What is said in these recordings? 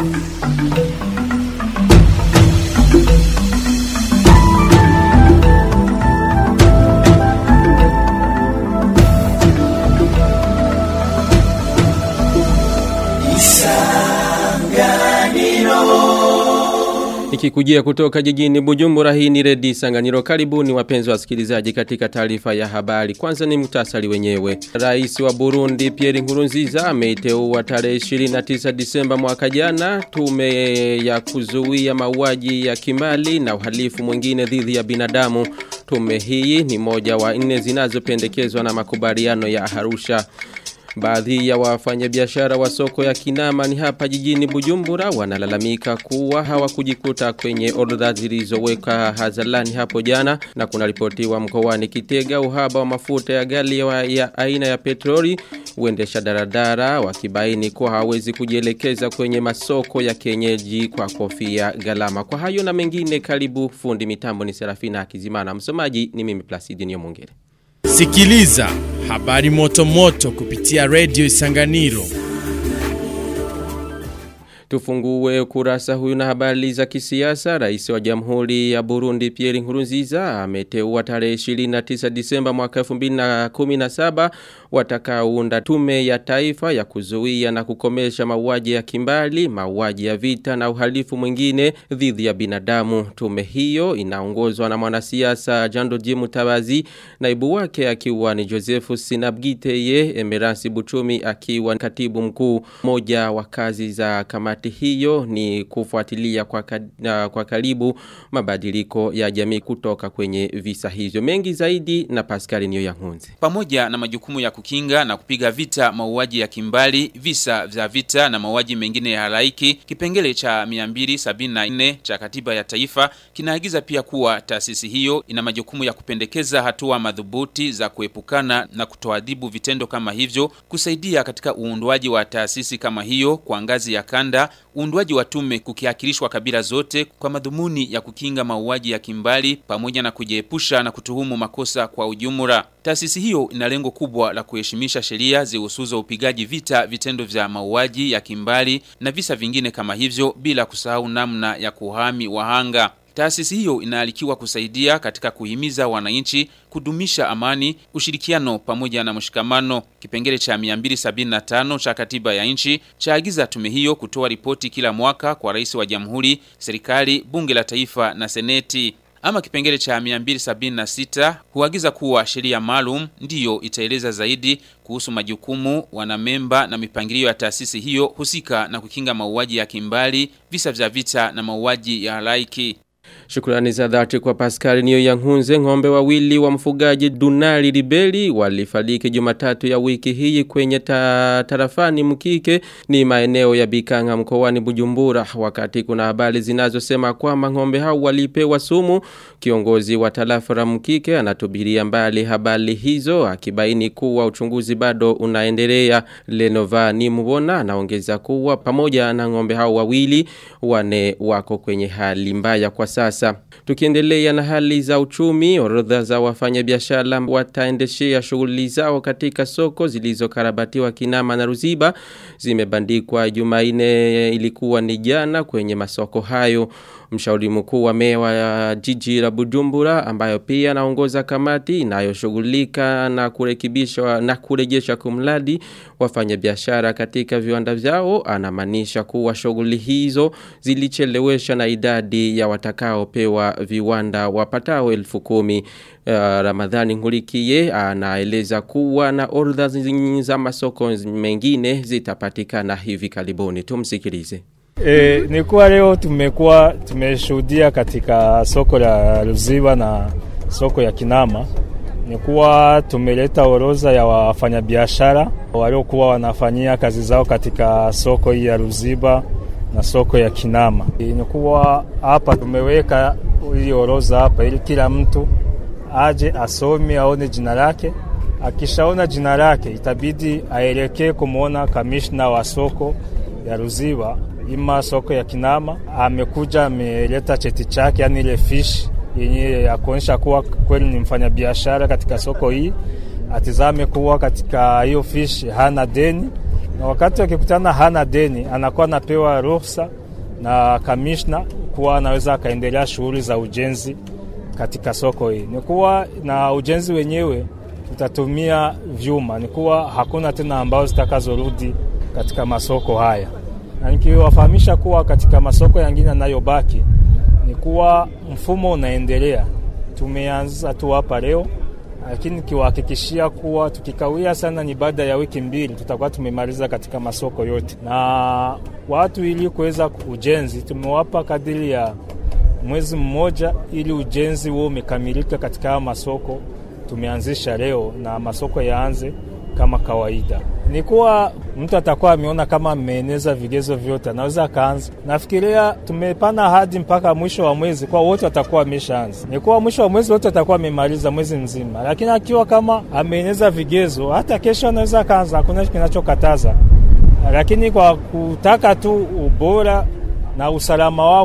Ikikujia kutoka jijini Bujumbura hii ni Redi Sanganiro karibuni wapenzi wasikilizaji katika taarifa ya habari. Kwanza ni mtasali wenyewe. Rais wa Burundi Pierre Nkurunziza ameiteua tarehe 29 Disemba mwaka jana tume ya kuzuia mauaji ya kimali na uhalifu mwingine dhidi ya binadamu. Tume hii ni moja wa nne zinazopendekezwa na makubaliano ya Arusha. Baadhi ya wafanyabiashara wa soko ya Kinama ni hapa jijini Bujumbura wanalalamika kuwa hawakujikuta kwenye orodha zilizoweka hadharani hapo jana na kuna ripotiwa mkoani Kitega uhaba wa mafuta ya gali ya, ya aina ya petroli uendesha daradara wakibaini kuwa hawezi kujielekeza kwenye masoko ya kienyeji kwa kofia galama. Kwa hayo na mengine karibu fundi mitambo ni Serafina Akizimana. Msomaji ni mimi Placidi Nyomongere. Sikiliza habari moto moto kupitia Radio Isanganiro. Tufungue kurasa huyu na habari za kisiasa. Rais wa Jamhuri ya Burundi Pierre Nkurunziza ameteua tarehe 29 Disemba mwaka 2017 watakaounda tume ya taifa ya kuzuia na kukomesha mauaji ya kimbali, mauaji ya vita na uhalifu mwingine dhidi ya binadamu. Tume hiyo inaongozwa na mwanasiasa Jando Jimu Tabazi, naibu wake akiwa ni Joseph Sinabgiteye, Emerasi Buchumi akiwa katibu mkuu. Moja wa kazi za kamati hiyo ni kufuatilia kwa, ka, kwa karibu mabadiliko ya jamii kutoka kwenye visa hivyo. Mengi zaidi na Pascal Niyo Yankunze. Pamoja na majukumu ya kukinga na kupiga vita mauaji ya kimbali, visa vya vita na mauaji mengine ya halaiki, kipengele cha 274 cha katiba ya taifa kinaagiza pia kuwa taasisi hiyo ina majukumu ya kupendekeza hatua madhubuti za kuepukana na kutoadhibu vitendo kama hivyo, kusaidia katika uundwaji wa taasisi kama hiyo kwa ngazi ya kanda, uundwaji wa tume kukiakilishwa kabila zote kwa madhumuni ya kukinga mauaji ya kimbali pamoja na kujiepusha na kutuhumu makosa kwa ujumla. Taasisi hiyo ina lengo kubwa la kuheshimisha sheria zihusuzo upigaji vita vitendo vya mauaji ya kimbali na visa vingine kama hivyo bila kusahau namna ya kuhami wahanga. Taasisi hiyo inaalikiwa kusaidia katika kuhimiza wananchi kudumisha amani, ushirikiano pamoja na mshikamano. Kipengele cha 275 cha katiba ya nchi chaagiza tume hiyo kutoa ripoti kila mwaka kwa rais wa jamhuri, serikali, bunge la taifa na seneti. Ama kipengele cha 276 huagiza kuwa sheria maalum ndiyo itaeleza zaidi kuhusu majukumu, wanamemba na mipangilio ya taasisi hiyo husika na kukinga mauaji ya kimbali, visa vya vita na mauaji ya halaiki. Shukrani za dhati kwa Pascal Niyo Yankunze ng'ombe wawili wa mfugaji Dunali Ribeli walifariki Jumatatu ya wiki hii kwenye ta, tarafani Mkike ni maeneo ya Bikanga mkoani Bujumbura wakati kuna habari zinazosema kwamba ng'ombe hao walipewa sumu kiongozi wa tarafa la Mkike anatubiria mbali habari hizo akibaini kuwa uchunguzi bado unaendelea Lenova ni mbona anaongeza kuwa pamoja na ng'ombe hao wawili wane wako kwenye hali mbaya kwa sasa. Tukiendelea na hali za uchumi, orodha za wafanyabiashara wataendeshea shughuli zao katika soko zilizokarabatiwa Kinama na Ruziba zimebandikwa Jumanne ilikuwa ni jana kwenye masoko hayo. Mshauri mkuu wa meya wa jiji la Bujumbura ambayo pia anaongoza kamati inayoshughulika na kurekebisha na kurejesha kumladi wafanyabiashara katika viwanda vyao anamaanisha kuwa shughuli hizo zilichelewesha na idadi ya watakaopewa viwanda wapatao elfu kumi. Uh, Ramadhani Ngulikie anaeleza kuwa na orodha za masoko mengine zitapatikana hivi karibuni. Tumsikilize. E, ni kuwa leo tumekuwa tumeshuhudia katika soko la Ruziba na soko ya Kinama ni kuwa tumeleta orodha ya wafanyabiashara waliokuwa wanafanyia kazi zao katika soko hii ya Ruziba na soko ya Kinama. E, ni kuwa hapa tumeweka hii orodha hapa ili kila mtu aje asome aone jina lake. Akishaona jina lake itabidi aelekee kumwona kamishna wa soko ya Ruziba ima soko ya Kinama amekuja ameleta cheti chake, yani ile fish yenye ya kuonyesha kuwa kweli ni mfanyabiashara katika soko hii. Atizame kuwa katika hiyo fish hana deni na wakati wakikutana hana deni, anakuwa anapewa ruhusa na kamishna kuwa anaweza akaendelea shughuli za ujenzi katika soko hii. Ni kuwa na ujenzi wenyewe utatumia vyuma, ni kuwa hakuna tena ambao zitakazorudi katika masoko haya, na nikiwafahamisha kuwa katika masoko yangine yanayobaki ni kuwa mfumo unaendelea. Tumeanza tu hapa leo, lakini nikiwahakikishia kuwa tukikawia sana, ni baada ya wiki mbili tutakuwa tumemaliza katika masoko yote, na watu ili kuweza ujenzi tumewapa kadiri ya mwezi mmoja ili ujenzi huo umekamilika katika haya masoko tumeanzisha leo, na masoko yaanze kama kawaida. Ni kuwa mtu atakuwa ameona kama ameeneza vigezo vyote, anaweza akaanza. Nafikiria tumepana hadi mpaka mwisho wa mwezi, kwa wote watakuwa wameshaanza. Ni kuwa mwisho wa mwezi wote watakuwa wamemaliza mwezi mzima, lakini akiwa kama ameeneza vigezo, hata kesho anaweza akaanza, hakuna kinachokataza, lakini kwa kutaka tu ubora na usalama wao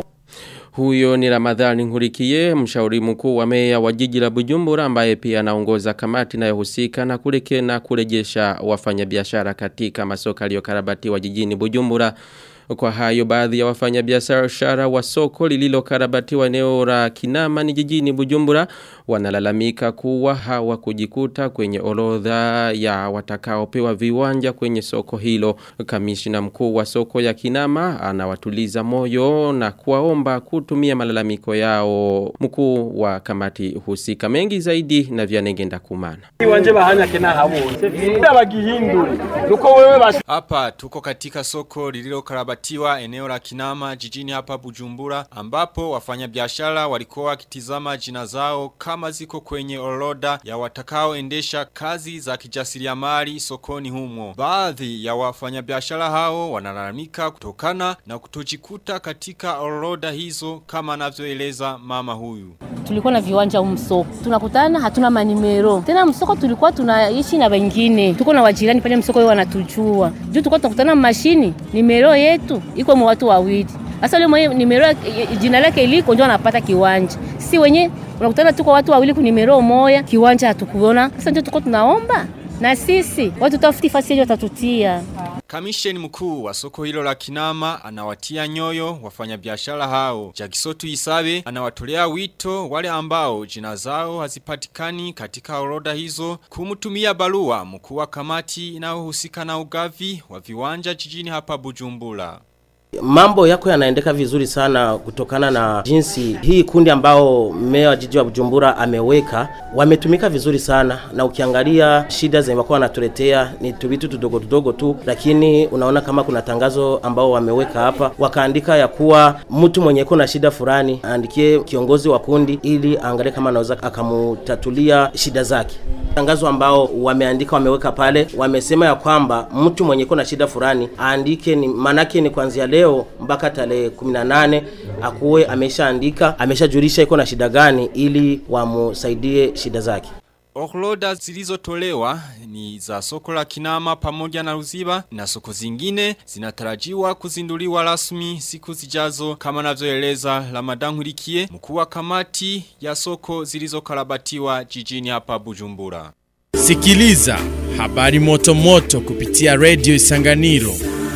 Huyo ni Ramadhani Nkurikiye, mshauri mkuu wa meya wa jiji la Bujumbura ambaye pia anaongoza kamati inayohusika na kuleke na kurejesha wafanyabiashara katika masoko yaliyokarabatiwa jijini Bujumbura. Kwa hayo baadhi ya wafanyabiashara wa soko lililokarabatiwa eneo la Kinama ni jijini Bujumbura wanalalamika kuwa hawakujikuta kwenye orodha ya watakaopewa viwanja kwenye soko hilo. Kamishina mkuu wa soko ya Kinama anawatuliza moyo na kuwaomba kutumia malalamiko yao. Mkuu wa kamati husika mengi zaidi na vyanengenda kumana. Iwanje bahanya kena habonze. Abagihindure. Nuko wewe bashi Hapa tuko katika soko lililokarabatiwa eneo la Kinama jijini hapa Bujumbura ambapo wafanyabiashara walikuwa wakitizama jina zao kama ziko kwenye orodha ya watakaoendesha kazi za kijasiriamali sokoni humo. Baadhi ya wafanyabiashara hao wanalalamika kutokana na kutojikuta katika orodha hizo kama anavyoeleza mama huyu. tulikuwa na viwanja humu msoko, tunakutana hatuna manimero tena. Msoko tulikuwa tunaishi na wengine, tuko na wajirani pale msoko, wao wanatujua juu tulikuwa tunakutana mashini, nimero yetu iko mwa watu wawili. Sasa yule mwenye nimero yake- jina lake iliko ndio anapata kiwanja, si wenye unakutana tuko watu wawili ku nimero moya, kiwanja hatukuona. Sasa ndio tuko tunaomba na sisi watu tafuti fasi yetu watatutia Kamisheni mkuu wa soko hilo la Kinama anawatia nyoyo wafanyabiashara hao. Jakisotu Isabe anawatolea wito wale ambao jina zao hazipatikani katika orodha hizo kumtumia barua mkuu wa kamati inayohusika na ugavi wa viwanja jijini hapa Bujumbura. Mambo yako yanaendeka vizuri sana kutokana na jinsi hii kundi ambao meya wa jiji wa Bujumbura ameweka wametumika vizuri sana, na ukiangalia shida zenye wako wanatuletea ni tuvitu tudogo tudogo tu, lakini unaona kama kuna tangazo ambao wameweka hapa, wakaandika ya kuwa mtu mwenye iko na shida fulani aandikie kiongozi wa kundi ili aangalie kama anaweza akamutatulia shida zake. Tangazo ambao wameandika wameweka pale, wamesema ya kwamba mtu mwenye iko na shida fulani aandike, ni manake ni kuanzia leo mpaka tarehe 18 akuwe ameshaandika, ameshajulisha iko na shida gani, ili wamusaidie shida zake. Orodha zilizotolewa ni za soko la Kinama pamoja na Ruziba na soko zingine zinatarajiwa kuzinduliwa rasmi siku zijazo kama anavyoeleza Ramadan Nkurikiye mkuu wa kamati ya soko zilizokarabatiwa jijini hapa Bujumbura. Sikiliza habari moto moto kupitia Radio Isanganiro.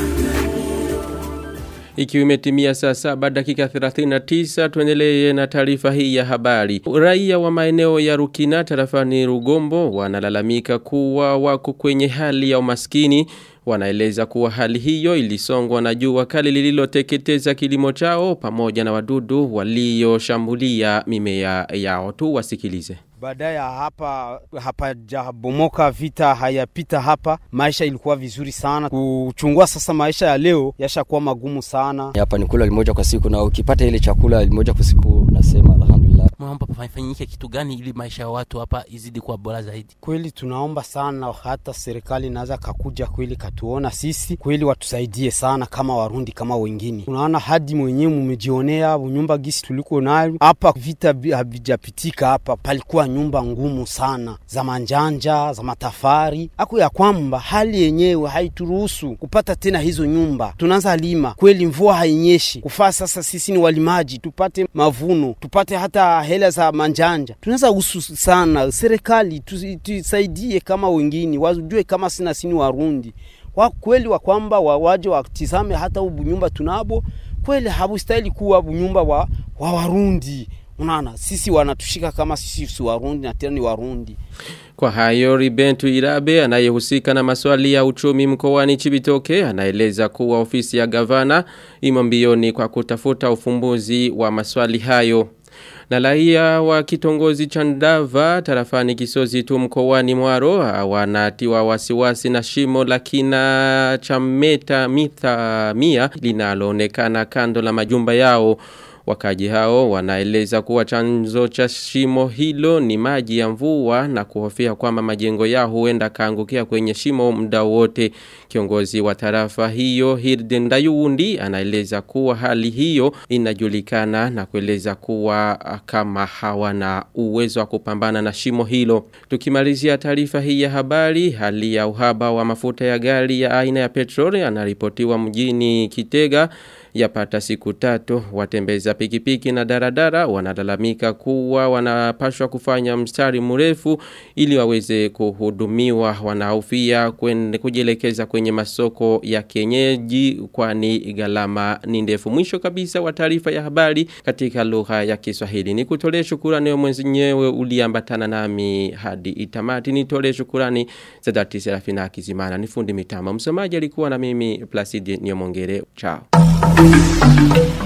Ikiwa imetimia saa saba dakika 39 tuendelee na taarifa hii ya habari. Raia wa maeneo ya Rukina tarafani Rugombo wanalalamika kuwa wako kwenye hali ya umaskini. Wanaeleza kuwa hali hiyo ilisongwa na jua kali lililoteketeza kilimo chao pamoja na wadudu walioshambulia mimea yao tu wasikilize. Baada ya hapa hapajabomoka, vita hayapita hapa, maisha ilikuwa vizuri sana. Kuchungua sasa, maisha ya leo yashakuwa magumu sana. Hapa ni kula limoja kwa siku, na ukipata ile chakula limoja kwa siku, nasema alhamdulillah. Mnaomba pafanyike kitu gani ili maisha ya watu hapa izidi kuwa bora zaidi? Kweli tunaomba sana, hata serikali inaweza kakuja kweli katuona sisi kweli, watusaidie sana kama Warundi kama wengine. Unaona hadi mwenyewe mumejionea nyumba gisi tuliko nayo hapa, vita havijapitika hapa, palikuwa nyumba ngumu sana za manjanja za matafari, ako ya kwamba hali yenyewe haituruhusu kupata tena hizo nyumba. Tunaanza lima kweli, mvua hainyeshi kufaa. Sasa sisi ni walimaji, tupate mavuno, tupate hata hela za manjanja. Tunaweza usu sana serikali tusaidie kama wengine, wajue kama sina sini Warundi wa kweli wa kwamba wa waje watizame hata ubu nyumba tunabo kweli habustahili kuwa bunyumba wa, wa Warundi. Unaona, sisi wanatushika kama sisi si Warundi na tena ni Warundi. Kwa hayo Ribentu Irabe anayehusika na maswali ya uchumi mkoani Chibitoke anaeleza kuwa ofisi ya gavana imo mbioni kwa kutafuta ufumbuzi wa maswali hayo. Na raia wa kitongozi cha Ndava tarafani Kisozi tu mkoani Mwaro wanatiwa wasiwasi na shimo la kina cha meta mitha mia linaloonekana kando la majumba yao. Wakaji hao wanaeleza kuwa chanzo cha shimo hilo ni maji ya mvua na kuhofia kwamba majengo yao huenda kaangukia kwenye shimo muda wote. Kiongozi wa tarafa hiyo Hirden Dayuundi anaeleza kuwa hali hiyo inajulikana na kueleza kuwa kama hawana uwezo wa kupambana na shimo hilo. Tukimalizia taarifa hii ya habari, hali ya uhaba wa mafuta ya gari ya aina ya petroli anaripotiwa mjini Kitega yapata siku tatu watembeza pikipiki na daradara wanalalamika kuwa wanapashwa kufanya mstari mrefu ili waweze kuhudumiwa wanahofia kujielekeza kwenye masoko ya kienyeji kwani gharama ni ndefu mwisho kabisa wa taarifa ya habari katika lugha ya Kiswahili ni kutolee shukrani wewe mwenyewe uliambatana nami hadi itamati nitolee shukrani za dhati Serafina Kizimana ni fundi mitama msomaji alikuwa na mimi Placide Nyomongere chao Thank you.